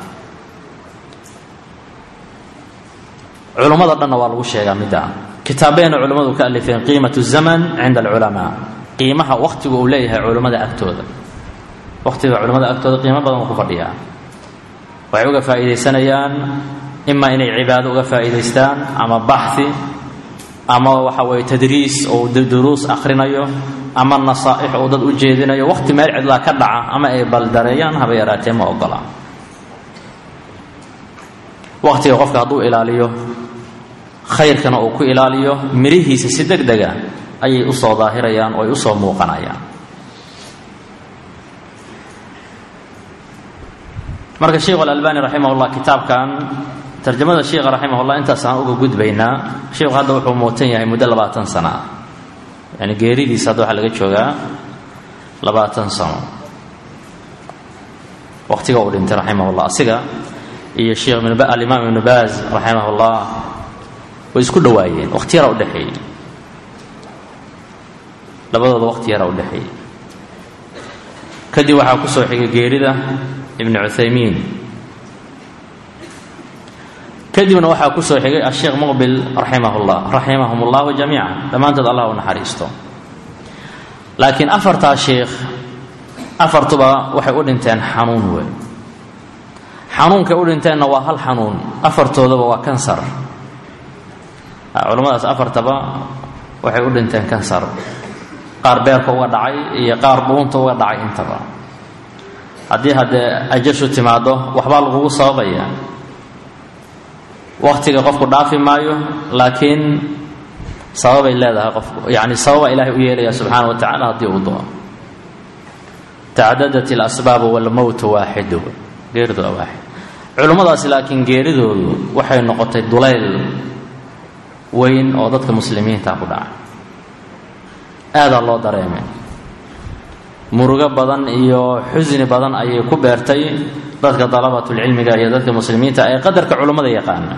S1: culummada dhanna waa lagu sheegaa midda kitaabeena culummadu ka alifeen qiimat zaman cinda alculamaa qiimaha waqtigu uu leeyahay culummada agtooda waqtiga culimmada agtooda qiimo badan uu ku fadhiyaa waxay uga faa'iidaysanayaan imaa inay cibaado uga faa'iidaystaan ama baxhi ama waxa weeye tadriis oo duruus akhrinayo ama nasaa'ix uu dad u jeedinayo waqti meel cidlaa ka dhaca ama ay baldareeyaan haba yaraatee ma ogola waqtiga qofka hadduu ilaaliyo khayrkana uu ku ilaaliyo mirihiisa si deg dega ayay usoo daahirayaan oo ay usoo muuqanayaan marka sheikhu alalbani raximah llah kitaabkan tarjamada sheikha raximah llah intaasaan uga gudbaynaa sheikhu hadda wuxuu muutan yahay muddo labaatan sana ah yani geeridiisa hadda waxaa laga joogaa labaatan sano waqtiga uu dhintay raximah llah asiga iyo sheekh alimaam ibnu baaz raximah llah way isku dhowaayeen waqti yaraa udhexeeyey labadooda waqti yaraa udhexeeyey kadib waxaa kusoo xigay geerida ibn cuthaymiin kadibna waxaa kusoo xigay asheekh muqbil raximah llah raximahum llahu jamiica dhammaantood allah u naxariisto laakiin afartaa sheikh afartuba waxay u dhinteen xanuun wey xanuunkay u dhinteenna waa hal xanuun afartoodaba waa kansar culammadaas afartaba waxay u dhinteen kansar qaar beerka uga dhacay iyo qaar dhuunta uga dhacay intaba haddii haddee ajashu timaado waxbaa lagugu sababaya waktiga qofku dhaafi maayo laakiin sababay leedahay qofku yani sababa ilaahay u yeelaya subxaana wa tacala haddii uu doono tacadadat ilasbaabu walmowtu waaxidu geeridu waa waaxid culummadaasi laakiin geeridoodu waxay noqotay dulayl weyn oo dadka muslimiinta ku dhaca aadaa loo dareemay murugo badan iyo xusni badan ayay ku beertay dadka dalabatulcilmiga iyo dadka muslimiinta ee qadarka culummada yaqaana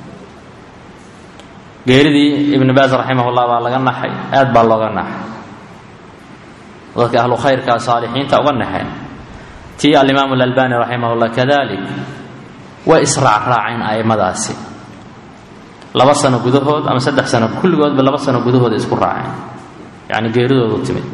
S1: geeridii ibnu baas raximahullah baa laga naxay aad baa looga naxay dadka ahlu khayrka saalixiinta uga naxeen tii alimaam alalbani raximahullah kadalik way israacraaceen a'immadaasi laba sano gudahood ama saddex sano kulligoodba laba sano gudahood isku raaceen yacni geeridoodu timid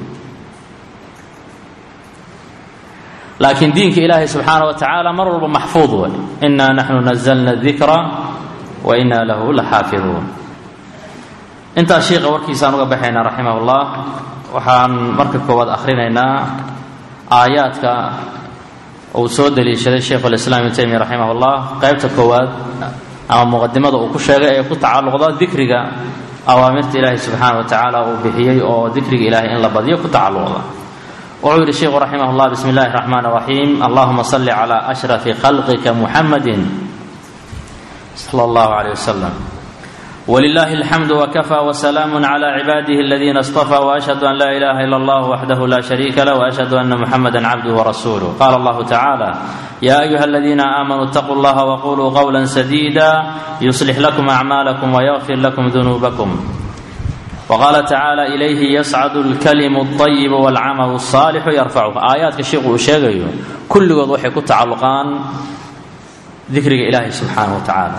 S1: laakiin diinka ilaahay subxaana wa tacaala mar walba maxfuud way inaa naxnu nazalna dikra wa inaa lahu la xaafiduun intaas shiiqa warkiisaan uga baxaynaa raximah ullah waxaan marka koowaad akhrinaynaa aayaadka uu soo daliishaday sheikhu lislaam ibnu taymiya raximah ullah qaybta koowaad ama muqadimada uu ku sheegay ee ku tacalluqda dikriga awaamirta ilaahay subxaana wa tacaala uu bixiyey oo dikriga ilaahay in la badiyo ku tacalluqda wuxuu yidhi sheikhu raximah llah bismi اllahi الraxmaan الraxiim allahuma salli calى ashrafi khalqika muxamadi sala اllahu alayh wasalam ولله الحمد وكفى وسلام على عباده الذين اصطفى واشهد ان لا اله الا الله وحده لا شريك له واشهد ان محمدا عبده ورسوله قال الله تعالى يا ايها الذين امنوا اتقوا الله وقولوا قولا سديدا يصلح لكم اعمالكم ويغفر لكم ذنوبكم وقال تعالى اليه يصعد الكلم الطيب والعمل الصالح يرفعه ايات الشيخ وشيغيو كل قد وحي كتعلقان ذكر الله سبحانه وتعالى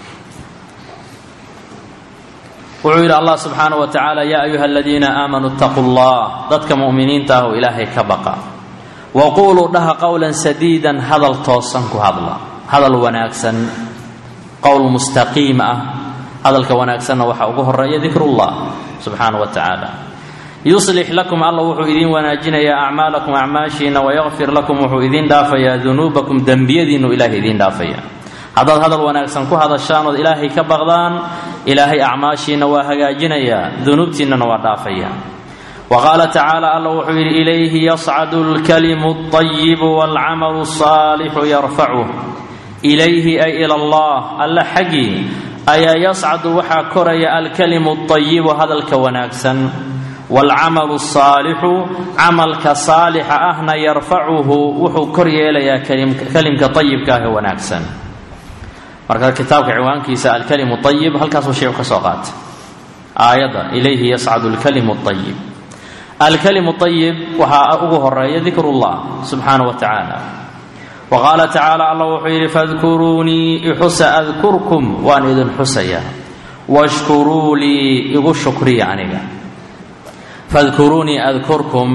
S1: wuxuu yidhi allah subxaana wa tacaala yaa ayuha aladiina aamanuu itaquu llah dadka mu'miniinta ah oo ilaahay ka baqa wa quuluu dhaha qowlan sadiidan hadal toosan ku hadla hadal wanaagsan qowl mustaqiim ah hadalka wanaagsanna waxaa ugu horeeya dikrullah subxaana wa tacaala yuslix lakum alla wuxuu idiin wanaajinayaa acmaalakum acmaashiina wayakfir lakum wuxuu idiin dhaafayaa dunuubakum dembiyadiinu ilahay idiin dhaafaya haddaad hadal wanaagsan ku hadashaan ood ilaahay ka baqdaan ilaahay acmaashiina waa hagaajinayaa dunuubtiinnana waa dhaafaya wa qaala tacaala alla wuxuu yidhi ilayhi yascadu alkalimu alطayibu waalcamalu alsaalixu yarfacuh ilayhi ay ila allah alla xaggii ayaa yascadu waxaa koraya alkalimu alطayibu hadalka wanaagsan waalcamalu alsaalixu camalka saalixa ahna yarfacuhu wuxuu kor yeelayaa kalimka ayibka ah ee wanaagsan marka kitaabka ciwaankiisa alkalimu ayib halkaasuu sheeku ka soo qaatay aayadda ilayhi yascadu alkalimu ayib alkalimu ayib waxaa ugu horeeya dikrullah subxaana wa tacaala wa qaala tacaala allah wuxuu yidhi fadkuruunii ixusa adkurkum waan idin xusayaa washkuruu lii igu shukriya aniga fadkuruunii adkurkum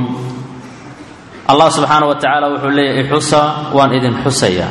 S1: allah subxaana wa tacaala wuxuu leeyahy ixusa waan idin xusayaa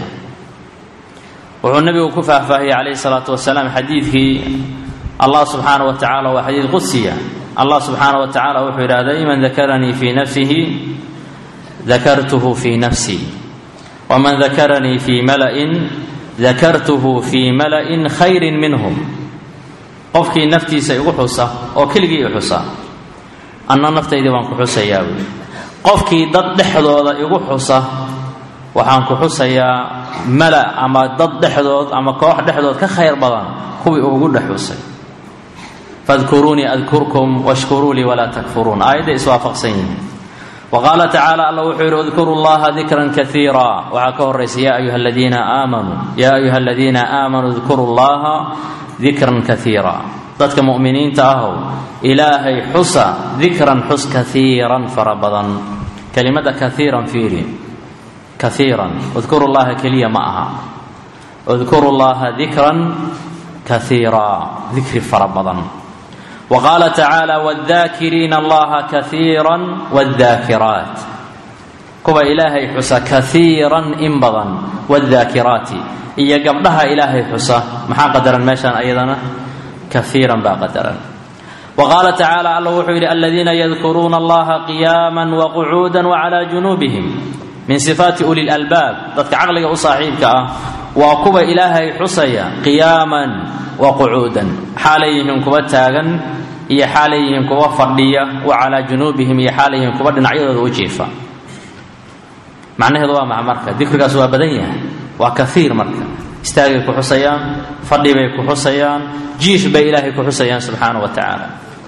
S1: wuxuu nabigu ku faahfaahiyey calayhi salaatu wasalaam xadiidkii allah subxaana wa tacala waa xadiid qudsiya allah subxaana wa tacala wuxuu yidhahday man dakaranii fii nafsihi dakartuhu fii nafsii waman dakaranii fii mala'in dakartuhu fii mala'in khayrin minhum qofkii naftiisa igu xusa oo keligii i xusa anna naftaydii baan ku xusayaa buui qofkii dad dhexdooda igu xusa waxaan ku xusayaa mala ama dad dhexdood ama koox dhexdood ka khayr badan kuwii uu ugu dhex xusay fadkuruunii adkurkum washkuruu lii walaa takfuruun aayadday iswaafaqsan yihiin wa qaala tacaala alla wuxuu yidhi udkuru llaha dikran kaiira waxaa ka horaysa ya ayuha aladiina aamanuu yaa ayuha aladiina aamanuu udkuru llaha dikran kaiira dadka mu'miniinta ahow ilaahay xusa dikran xus kaiiran fara badan kelimada kaiiran fiiri kaiiran udkuru llaha keliya ma aha udkuru llaha dikran kaiira dikri fara badan wa qaala tacaala wاdaakiriina allaha kaiira wاdaakiraat kuwa ilaahay xusa kaiiran in badan wاdaakiraati iyo gabdhaha ilaahay xusa maxaa qadaran meeshaan ayadana kaiiran baa qadaran wa qaala tacaala alla wuxuu yidhi aladiina yadkuruuna allaha qiyaama waqcuuda wcla junuubihim min sifaati uli lalbaab dadka caqliga u saaxiibka ah waa kuwa ilaahay xusaya qiyaaman wa qucuudan xaalay yihiin kuwa taagan iyo xaalay yihiin kuwa fadhiya wa calaa junuubihim iyo xaalay yihiin kuwa dhinacyadooda u jiifa macnaheedu waa maxa marka dikrigaas waa badan yahay waa kaiir marka istaagay ku xusayaan fadhi bay ku xusayaan jiif bay ilaahay ku xusayaan subxaana wa tacaala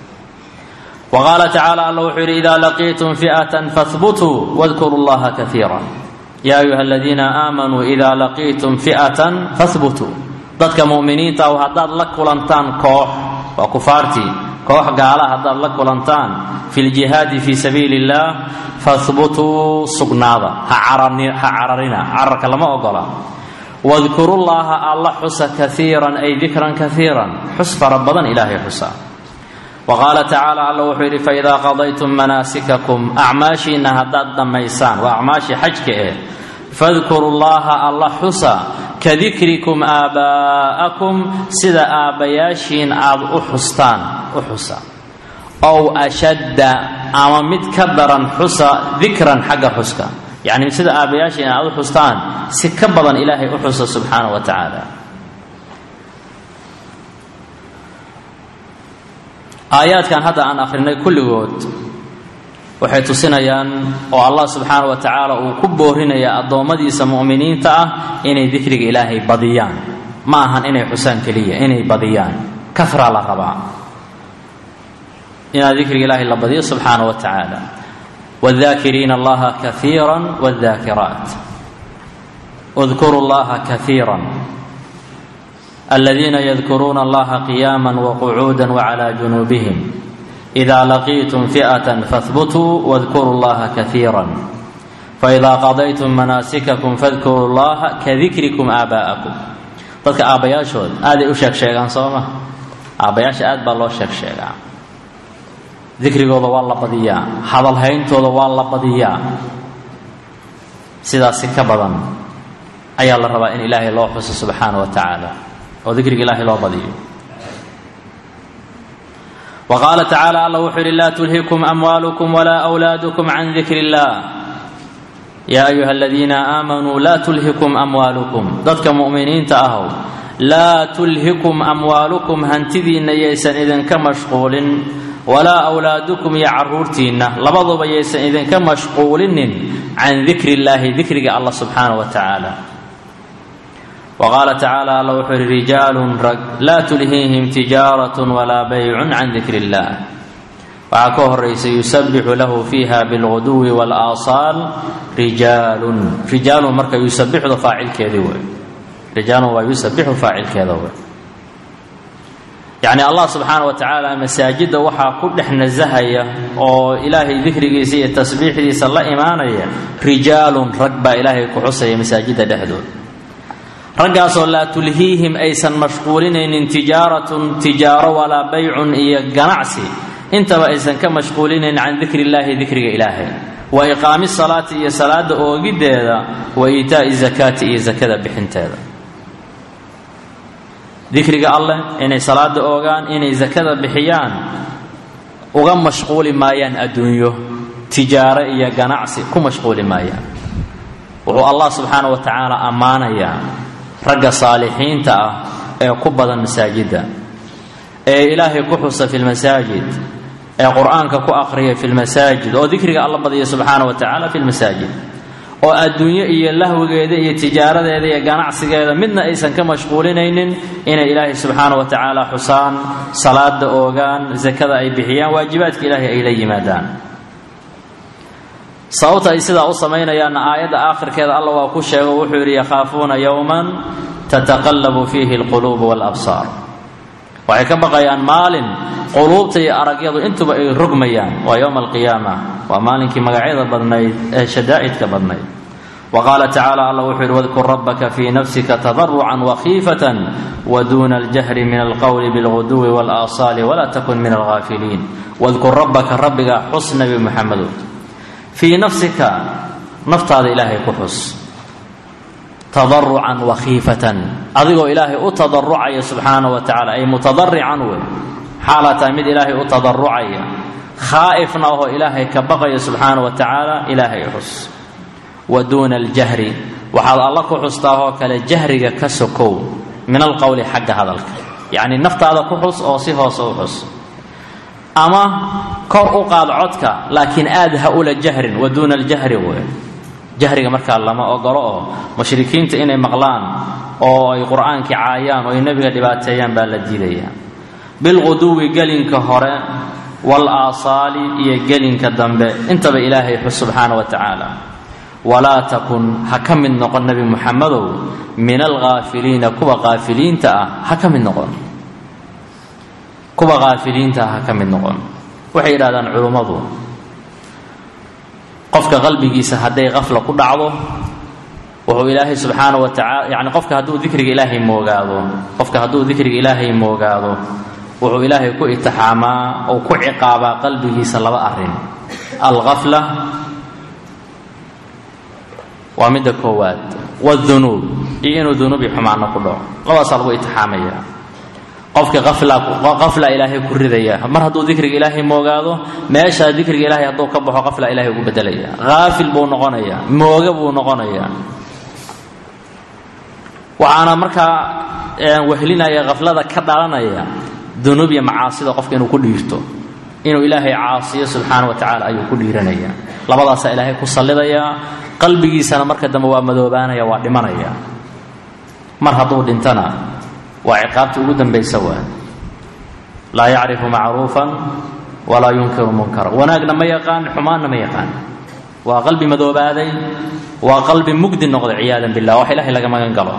S1: wa qaala tacaala alla wuxuu yidhi idaa laqiitum fi'atan fahbutuu wadkuru llaha kaiira yaa ayuha aladiina aamanuu idaa laqiitum fi'atan fahbutuu dadka mu'miniinta ah haddaad la kulantaan koox waa kufaartii koox gaala haddaad la kulantaan fi ljihaadi fii sabiili illaah fahbutuu sugnaada ha cararina cararka lama ogola wadkurullaaha alla xusa kaiiran ay dikran kaiiran xus fara badan ilaahay xusa wa qaala tacaala alla wuxuu yidhi faidaa qadaytum manaasikakum acmaashiinna haddaad dhammaysaan waa acmaashii xajka eh fadkuru llaha alla xusa ka dikrikum aabaa'akum sida aabbayaashiin aad u xustaan u xusa ow ashadda ama mid ka daran xusa dikran xagga xuska yacni sida aabbayaashiin aad u xustaan si ka badan ilaahay u xusa subxaana wa tacaala aayaadkan hadda aan akhrinay kulligood waxay tusinayaan oo allah subxaana wa tacaala uu ku boorinaya addoommadiisa mu'miniinta ah inay dikriga ilaahay badiyaan ma ahan inay xusaan keliya inay badiyaan karaa la rabaa inaad dikriga ilaahay la badiyo subxaana wa tacaala wاdakiriina allaha kaiira wاdakiraat اdkuru اllaha kaiira aladiina yadkuruuna allaha qiyaama waqcuuda wclى junuubihim إida laqiitum fiئaة fahbutuu wاdkuru اllaha kaiira faإida qadaytum manaasikakum fadkuru اllaha kadikrikum aabaءakum dadka aabbayaashood aaday u sheeg sheegaan soo ma aabbayaasha aad baa loo sheeg sheegaa dikrigooda waa la badiyaa hadalhayntooda waa la badiyaa sidaasi ka badan ayaa la rabaa in ilaahay loo xuso subxaana wa tacaala oo dikriga ilaahay loo badiyo wa qaala tacaala alla wuxuu yidhi laa tulhikum amwaalukum walaa wlaadukum can dikri اllah yaa ayuha aladiina aamanuu laa tulhikum amwaalukum dadka mu'miniinta ahow laa tulhikum amwaalukum hantidiinna yaysan idinka mashquulin walaa wlaadukum iyo caruurtiinna labaduba yaysan idinka mashquulinin can dikri illaahi dikriga allah subxaana wa tacaala wa qaala tacaala alla wuxuu yihi rijaalun rag laa tulhiihim tijaaratun walaa baycun can dikri illah waxaa ka horaysa yusabixu lahu fiiha bilguduwi wاlaasaal rijaalun rijaalun marka yusabixdu faacilkeedii wey rijaalun waa yusabixu faacilkeeda wey yacni allah subxaana wa tacaala masaajidda waxaa ku dhex nasahaya oo ilaahay dikrigiisa iyo tasbiixdiisa la imaanaya rijaalun rag baa ilaahay ku xusaya masaajidda dhexdooda raggaasoo laa tulhiihim aysan mashquulinaynin tijaaratun tijaaro walaa baycun iyo ganacsi intaba aysan ka mashquulinayn can dikri illaahi dikriga ilaahay wa iqaami salaati iyo salaada oogiddeeda wa iitaa'i zakaati iyo zakada bixinteeda dikriga alleh inay salaada oogaan inay zakada bixiyaan uga mashquuli maayaan adduunyo tijaaro iyo ganacsi ku mashquuli maayaan wuxuu allah subxaana wa tacaala ammaanayaa ragga saalixiinta ah ee ku badan masaajidda ee ilaahay ku xusa fi lmasaajid ee qur-aanka ku aqriya fi lmasaajid oo dikriga alla badiya subxaana wa tacaala fi lmasaajid oo adduunyo iyo lahwigeeda iyo tijaaradeeda iyo ganacsigeeda midna aysan ka mashquulinaynin inay ilaahay subxaana wa tacaala xusaan salaada oogaan zakada ay bixiyaan waajibaadka ilaahay ay la yimaadaan sababta ay sidaa u samaynayaanna aayadda aakhirkeeda alla waa ku sheego wuxuu yidhi yakhaafuuna yowman tataqallabu fiihi alquluubu waalabsaar waxay ka baqayaan maalin quluubta iyo aragyadu intuba ay rogmayaan waa yowma alqiyaama waa maalinkii magacyada badnayd ee shadaa'idka badnayd wa qaala tacaala alla wuxuu yidhi wadkur rabbaka fii nafsika tadarucan wakhiifatan waduuna aljahri min alqowli bilguduwi waalaasaali walaa takun min alghaafiliin wadkur rabbaka rabbiga xus nabi muxamedow fii nafsika naftaada ilaahay ku xus tadarucan wakhiifatan adigoo ilaahay u tadarucaya subxaana wa tacala ay mutadarican wey xaalaa tahay mid ilaahay u tadarucaya khaa'ifna ahoo ilaahay ka baqaya subxaana wa tacaala ilaahay xus wa duuna aljahri waxaad alla ku xustaahoo kale jahriga ka sokow min alqowli xagga hadalka yacni naftaada ku xus oo si hoose u xus ama kor u qaad codka laakiin aad ha ula jahrin wa duuna aljahri wey jahriga markaa lama ogolo oo mushrikiinta inay maqlaan oo ay qur-aankii caayaan oo ay nebiga dhibaateeyaan baa la diidayaa bilquduwi gelinka hore wal aasaali iyo gelinka dambe intaba ilaahay xus subxaana wa tacaala walaa takun ha ka mid noqon nebi muxamedow min alghaafiliina kuwa qaafiliinta ah ha ka mid noqon kuwa qaafiliinta ah ha ka mid noqon waxay yidhahdaan culummadu qofka qalbigiisa hadday qafla ku dhacdo wuxuu ilaahay subxaana wa tacala yacni qofka hadduu dikriga ilaahay moogaado qofka hadduu dikriga ilaahay moogaado wuxuu ilaahay ku itixaamaa ou ku ciqaabaa qalbigiisa laba arrin alqafla waa midda koowaad wadunuub iyo inuu dunuubi xumaano ku dhaco labadaasaa lagu itixaamaya qofka qafla ilaahay ku ridaya mar hadduu dikriga ilaahay moogaado meeshaa dikriga ilaahay hadduu ka baxo qafla ilahay ugu bedelaya haafil buu noqonayaa mooga buu noqonayaa waxaana markaa wehlinaya qaflada ka dhalanaya dunuub iyo macaasida qofka inuu ku dhiirto inuu ilaahay caasiyo subxaana wa tacaala ayuu ku dhiiranaya labadaasaa ilaahay ku sallidayaa qalbigiisana marka dambe waa madoobaanaya waa dhimanaya mar hadduu dhintana waa ciqaabtii ugu dambaysa waa laa yacrifu macruufan walaa yunkiru munkara wanaagna ma yaqaan xumaanna ma yaqaan waa qalbi madoobaaday waa qalbi mugdi noqday ciyaadan billah wax ilahay laga magan galo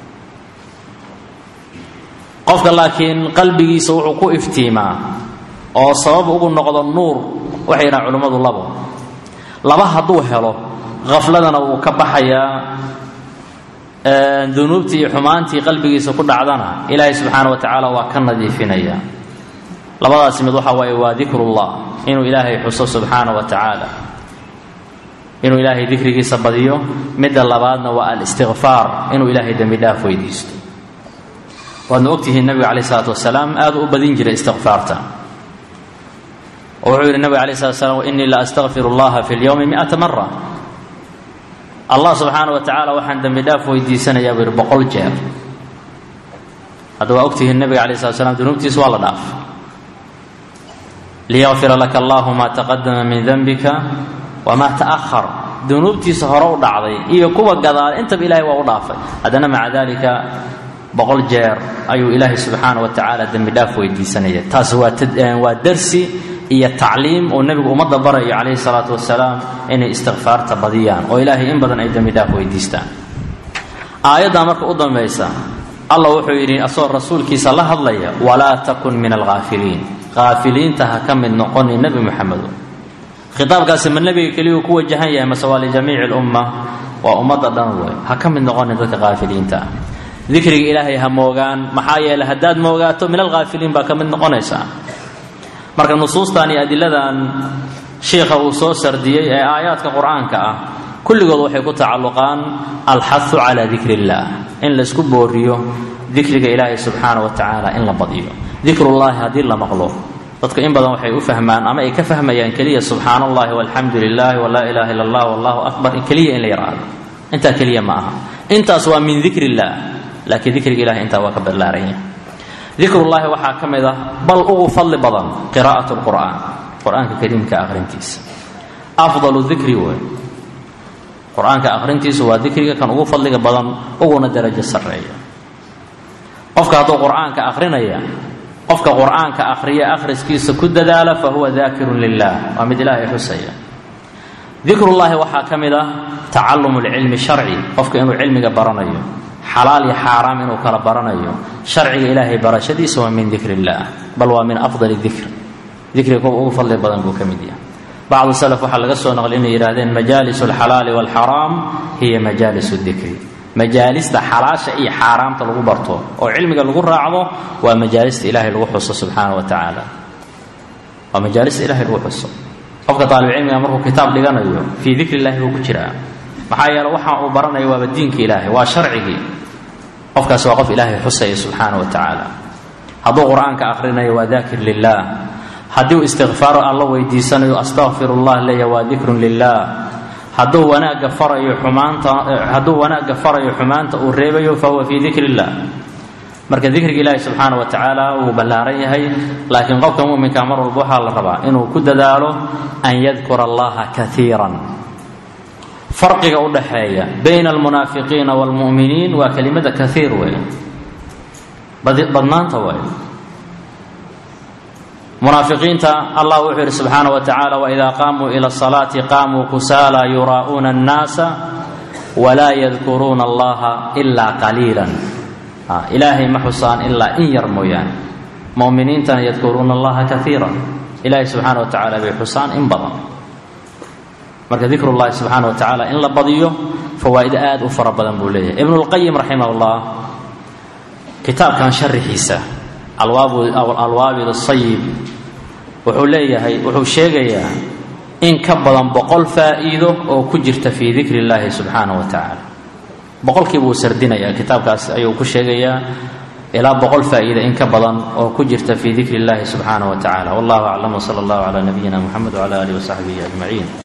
S1: qofka laakiin qalbigiisa wuxuu ku iftiimaa oo sabab ugu noqdo nuur waxay yidhahan culimmadu labo laba hadduu helo khafladana wuu ka baxayaa dunuubtii iyo xumaantii qalbigiisa ku dhacdana ilaahay subxaana wa tacaala waa ka nadiifinaya labadaasi mid waxa waaye waa dikrullah inuu ilaahay xuso subxaana wa tacaala inuu ilaahay dikrigiisa badiyo midda labaadna waa alistikfaar inuu ilaahay dembi dhaaf weydiisto waadna ogtihiin nabiga caleyh isalaatu wasalaam aad u badin jiray istikfaarta oo wuxuu yidhi nabiga alay slat slam innii la astakfir allaha fi lyowmi miata mara allah subxaana wa tacaala waxaan dembi dhaaf weydiisanayaa buu yidhi boqol jeer hadda waa ogtihiin nabiga alay slat slam dunuubtiisa waa la dhaaf liyakfira laka allahu ma taqadama min denbika wamaa ta'ahar dunuubtiisa hore u dhacday iyo kuwa gadaal intaba ilahay waa u dhaafay haddana maca dalika boqol jeer ayuu ilaahay subxaana wa tacaala dembi dhaaf weydiisanaya taas waa darsi iyo tacliim uu nebigu ummadda barayo calayhi salaatu wasalaam inay istikfaarta badiyaan oo ilaahay in badan ay dembi dhaaf weydiistaan aayaddaa marka u dambaysa allah wuxuu yidhi asagoo rasuulkiisa la hadlaya walaa takun min alghaafiliin haafiliinta ha ka mid noqoni nebi moxamedo khitaabkaasi ma nebiga keliyuu ku wajahan yahay mase waa lijamiici lumma waa ummadda dhan wey ha ka mid noqonin dadka haafiliinta ah dikriga ilaahay ha moogaan maxaa yeeley haddaad moogaato min alghaafiliin baa ka mid noqonaysaa marka nusuustan iyo adiladan shiikha uu soo sardiyey ee aayaadka qur-aanka ah kulligood waxay ku tacalluqaan alxahu calaa dikri illaah in laysku booriyo dikriga ilaahay subxaana wa tacaala in la badiyo dikrullaahi haddii la maqlo dadku in badan waxay u fahmaan ama ay ka fahmayaan keliya subxaana allahi walxamdu lilahi walaa ilaha illa allah wallahu akbar keliya in la yidhaahdo intaa keliya ma aha intaas waa min dikri illaah laakiin dikriga ilahay intaa waa ka ballaaran yahay dikrullaahi waxaa ka mid ah bal ugu fadli badan qiraa'at lqur'aan qur-aanka kariimka akhrintiisa afdalu dikri wey qur-aanka akhrintiisu waa dikriga kan ugu fadliga badan uguna darajo sarreeya qofka hadduu qur-aanka akhrinaya qofka qur-aanka akhriya akhriskiisa ku dadaala fa huwa daakirun lilah waa mid ilaahay xusaya dikrullaahi waxaa ka mid ah tacallum lcilmi sharci qofka inuu cilmiga baranayo xalaal iyo xaaraam inuu kala baranayo sharciga ilaahay barashadiisa waa min dikr illaah bal waa min afdali dikr dikriga kuwa ugu fadli badan buu ka mid yahay bacdu salaf waxaa laga soo naqli inay yidhahdeen majaalis alxalaali walxaraam hiya majaalis dikri majaalista xalaasha iyo xaaraamta lagu barto oo cilmiga lagu raacdo waa majaalista ilahay lagu xuso subxaana wa tacaala waa majaalista ilahay lagu xuso qofka taalibcilmiga markuu kitaab dhiganayo fii dikri illahi buu ku jiraa maxaa yeele waxa uu baranayo waaba diinka ilaahay waa sharcigii qofkaasi waa qof ilaahay xusaya subxaana wa tacaala hadduu qur-aanka akhrinayo waa daakir lilah haddii uu istikfaaro alla weydiisanayo astaqfir llah leeya waa dikrun lilah hadduu wanaagga farayo xumaanta hadduu wanaagga farayo xumaanta uu reebayo fahuwa fii dikri illah marka dikriga ilaahi subxaana wa tacaala wuu ballaaran yahay laakiin qofka muminka mar walba waxaa la rabaa inuu ku dadaalo an yadkura allaha kaiiran farqiga u dhaxeeya bayna almunaafiqiina waalmu'miniin waa kelimada kaiir wey badnaanta wey munaafiqiinta allah wuxuu yidhi subxaana wa tacaala waidaa qaamuu ila asalaati qaamuu kusaala yuraa'uuna annaasa walaa yadkuruuna allaha ilaa qaliilan ilaahay ma xusaan ilaa in yar mooyaane mu'miniintana yadkuruuna allaha kaiiran ilaahay subxaana wa tacaala bay xusaan in badan marka dikrullahi subxaana wa tacaala in la badiyo fawaa'id aad u fara badan buu leeyahay ibnulqayim raximah llah kitaabkan sharixiisa alwaabid asayib wuxuu leeyahay wuxuu sheegayaa in ka badan boqol faa'iido oo ku jirta fii dikri illaahi subxaana wa tacaala boqolkiiba uu sardinayaa kitaabkaas ayuu ku sheegayaa ilaa boqol faa'iida in ka badan oo ku jirta fii dikri illaahi subxaana wa tacala wallahu aclam wsala allahu calaa nabiyina muxamed wcala alihi wasaxbihi ajmaciin